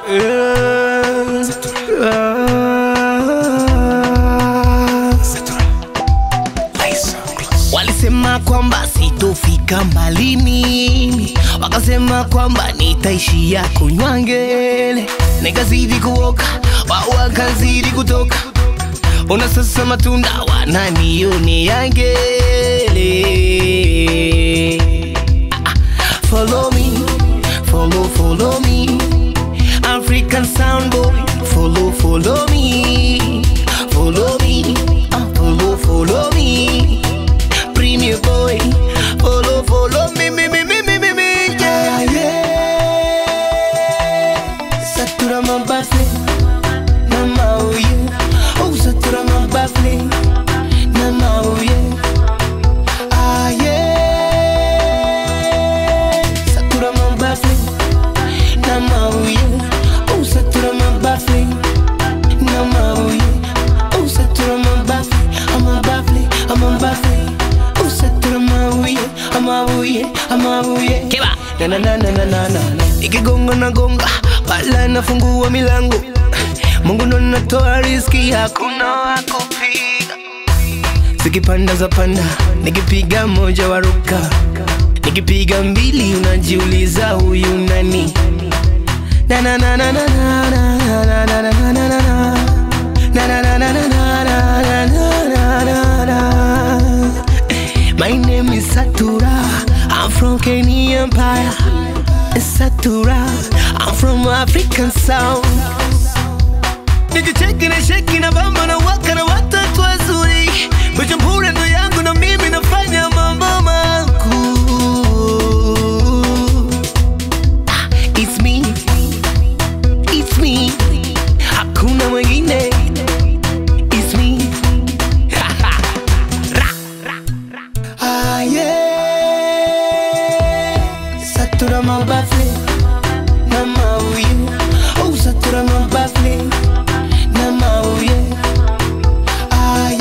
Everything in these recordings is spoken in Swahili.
Walisema kwamba sitofika mbali mimi, wakasema kwamba nitaishia kunywa ngele, nikazidi kuoka, wao wakazidi kutoka, ona sasa matunda wananionea ngele. Ah, ah, Follow me, follow, follow me, African sound boy, follow, follow me, follow me, ah, follow, follow me. Premier boy, follow, follow me, me, me, me, me, me, me, yeah, yeah. Satura mabafle, na mauye, oh satura mabafle, na mauye, ah yeah. Satura mabafle, na mauye, oh satura mabafle, na mauye, oh satura mabafle, I'm a baffle, I'm a baffle. Usatura mauye, amabuye, amabuye. Kiba. Na na na na na na na. Ikigonga na gonga, pala nafungua milango. Mungu ndo natoa riziki, hakuna wa kupiga. Zikipanda za panda, nikipiga moja waruka, nikipiga mbili unajiuliza huyu nani? Na na na na na na na na na na na na na na. Na na na na na na na na na na na. My name is Satura. I'm from Kenya Empire. Satura. I'm from African Sound. Nikicheki na sheki na bamba na waka na watatu wazuri. Bujumbura ndo yangu na mimi nafanya mambo makuu. Ah, It's me. It's me. Hakuna mwingine. It's me. Ah, yeah. Satura mabafle na mauye. Oh, satura mabafle na mauye. Ah,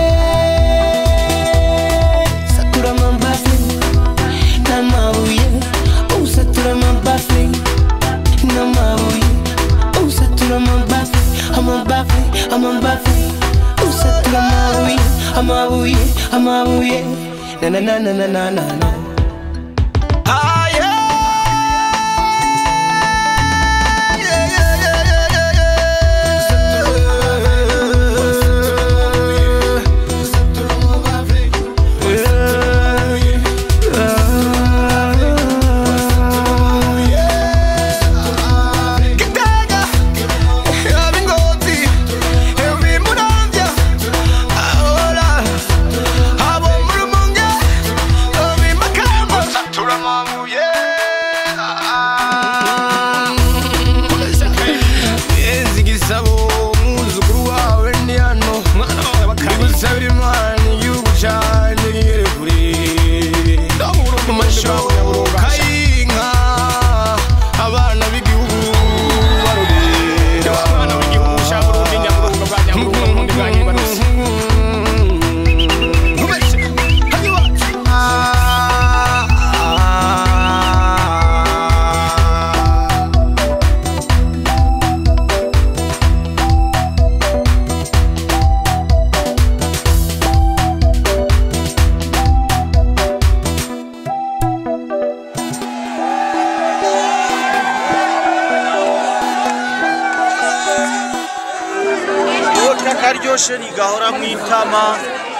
yeah. Satura mabafle na mauye. Oh, satura mabafle na mauye. Oh, satura mabafle. I'm a baffle, I'm a baffle. Oh, satura mauye. I'm a buye, I'm a buye. Na na na na na na na na. Ah, yeah. Yeah, yeah, yeah, yeah, yeah, yeah. Kitega, Abingoti, Evi Muramvya, Ahola, Abo Murumunga, Ovi Makamba, Satura Mamuye. Yenzi gisabo umwuzukuru wawe ni hano Ndagusabira Imana igihugu cyanjye kigere kure Mu mashoka y'inka abana b'igihugu barorera abana b'igihugu cya Burundi Nyaburunga bwa Nyaburunga Burundi bwa Nyibarusi Vodka karyoshe ntigahora mu itama